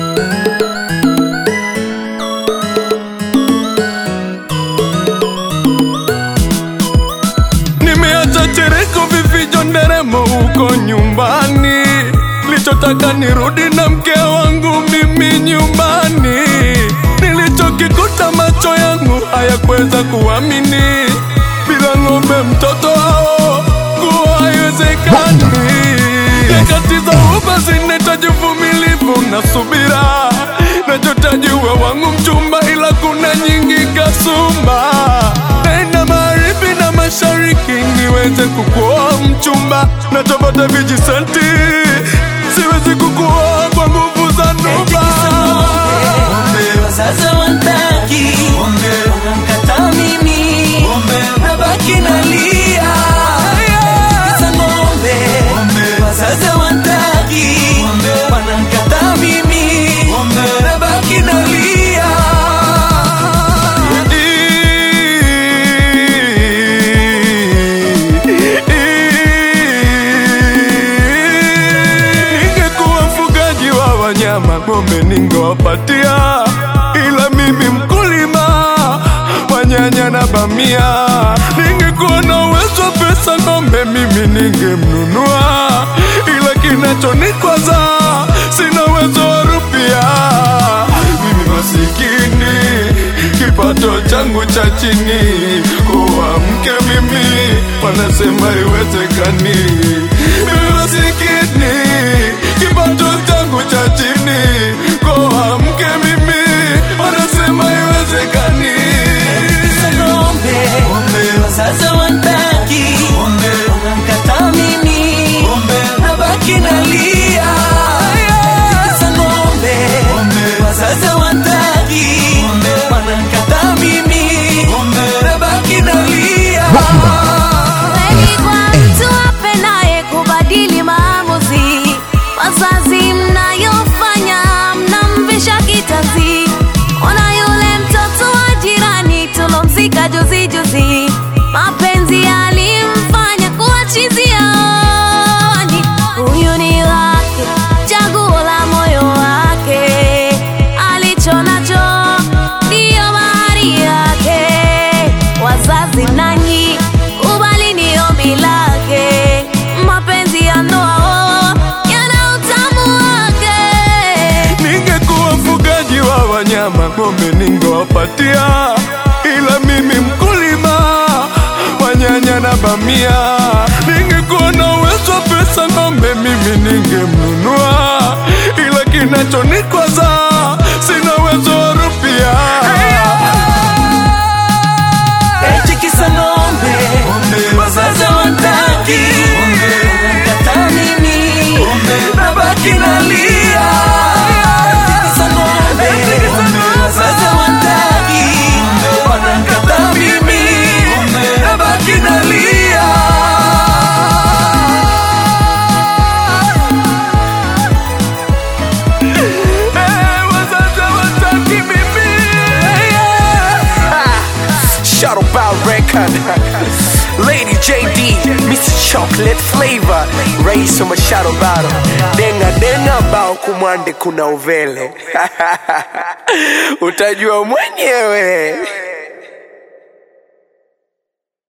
Nimeacha chereko vifijo nderemo huko nyumbani, lichotaka nirudi na mke wangu mimi nyumbani. Nilichokikuta macho yangu hayakuweza kuamini, bila ng'ombe mtoto hao kuwa haiwezekani. Nyakati za uba zinahitaji uvumilivu na subira, nachotaji uwe wangu mchumba, ila kuna nyingi kasumba. Naenda magharibi na mashariki niweze kukuoa mchumba, natopata vijisenti, siwezi kukuoa kwa nguvu za nuba. Wazazi wantaki wanamkataa mimi, nabaki nalia kisa ng'ombe. Wazazi wantaki wanamkataa mimi, nabaki nalia Ningekuwa mfugaji wa wanyama, ng'ombe ningewapatia, ila mimi mkulima wa nyanya na bamia. Ningekuwa na uwezo wa pesa, ng'ombe mimi ningemnunua, ila kinachonikwaza sina uwezo wa rupia. Mimi masikini, kipato changu cha chini, kuwa mke mimi wanasema iwezekani. Mimi masikini, kipato changu cha chini, kuwa mke mimi wanasema iwezekani. kisa ng'ombe. Wazazi wantaki wanamkataa mimi, nabaki nalia kisa ng'ombe. Wazazi wantaki wanamkataa mimi, nabaki nalia Kweli kwa mtu apendaye kubadili maamuzi, wazazi mnayofanya mnamvisha kitanzi. Ona yule mtoto wa jirani tulomzika juzi juzi, mapenzi yalimfanya kuwa chizi yaoni. Huyu ni wake, chaguo la moyo wake, alicho nacho ndiyo mahari yake. Wazazi nanyi kubali ni ombi lake, mapenzi ya ndoa oh, yana utamu wake. Ningekuwa mfugaji wa wanyama, ng'ombe ningewapatia, ila mimi mkulima wa nyanya na bamia. Ningekuwa na uwezo wa pesa, ng'ombe mimi ningemnunua, ila kinachonikwaza sina uwezo wa rupia. eti kisa ng'ombe. Wazazi wantaki wanamkataa mimi, nabaki nalia eti kisa ng'ombe. Wazazi wantaki wanamkataa mimi, nabaki nalia Eh, wazazi hawataki mimi. Shadow Bow Record Lady JD Mr. Chocolate Flavor Rais wa Shadow Battle Denga denga bao kumwande kuna uvele Utajua mwenyewe